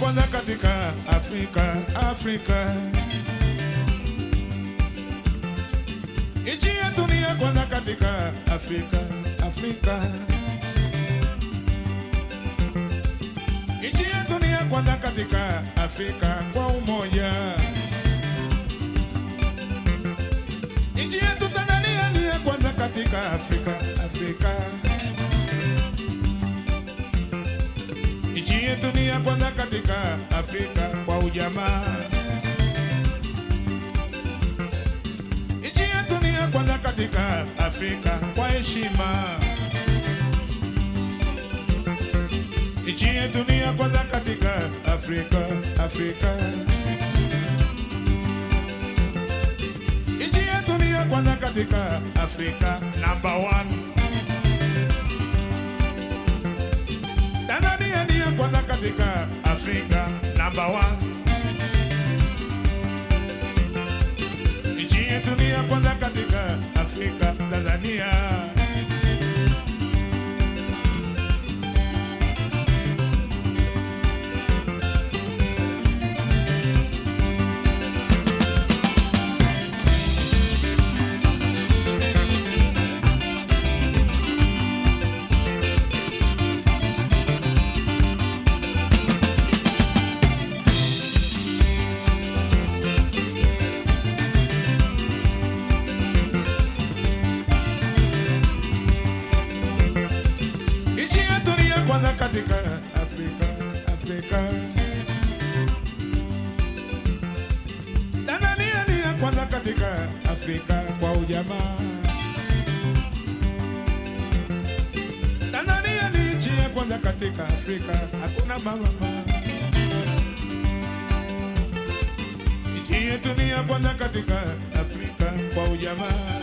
kwanza katika Afrika, Afrika. Nchi yetu ni ya kwanza katika Afrika, Afrika. Nchi yetu ni ya kwanza katika Afrika kwa umoja. Nchi yetu Tanzania ni ya kwanza katika Afrika, Afrika. Nchi yetu ni ya kwanza katika Afrika kwa ujamaa. Nchi yetu ni ya kwanza katika Afrika kwa heshima. Nchi yetu ni ya kwanza katika Afrika, Afrika. Nchi yetu ni ya kwanza katika Afrika, number one. Tanzania ni ya kwanza katika Afrika, number one. Nchi yetu ni ya kwanza katika Afrika, Tanzania. Nchi yetu ni ya kwanza katika Afrika, Afrika. Tanzania ni ya kwanza katika Afrika kwa ujamaa. Tanzania ni nchi ya kwanza katika Afrika, hakuna mama. Nchi yetu ni ya kwanza katika Afrika kwa ujamaa.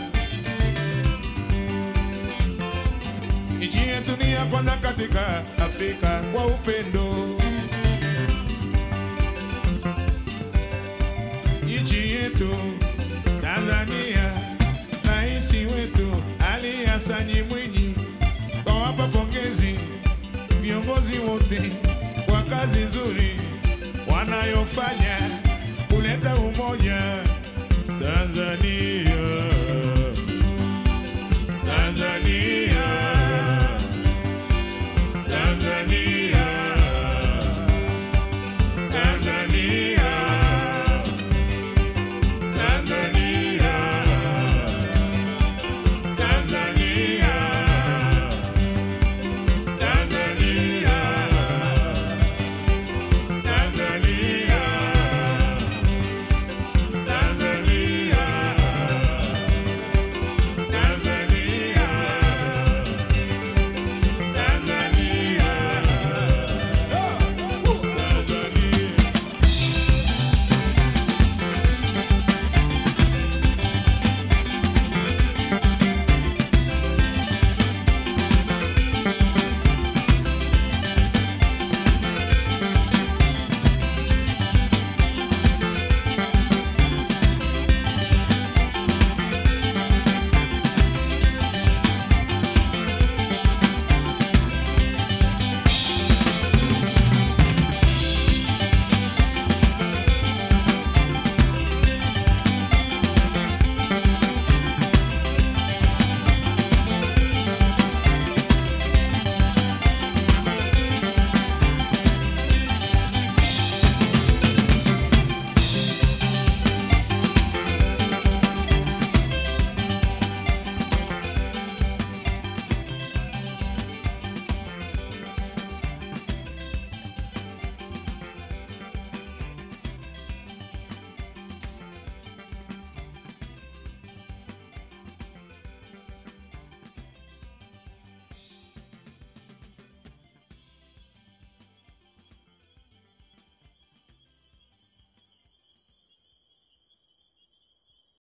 Nchi yetu ni ya kwanza katika Afrika kwa upendo. Nchi yetu Tanzania, rais wetu Ali Hassan Mwinyi, twawapa pongezi viongozi wote kwa kazi nzuri wanayofanya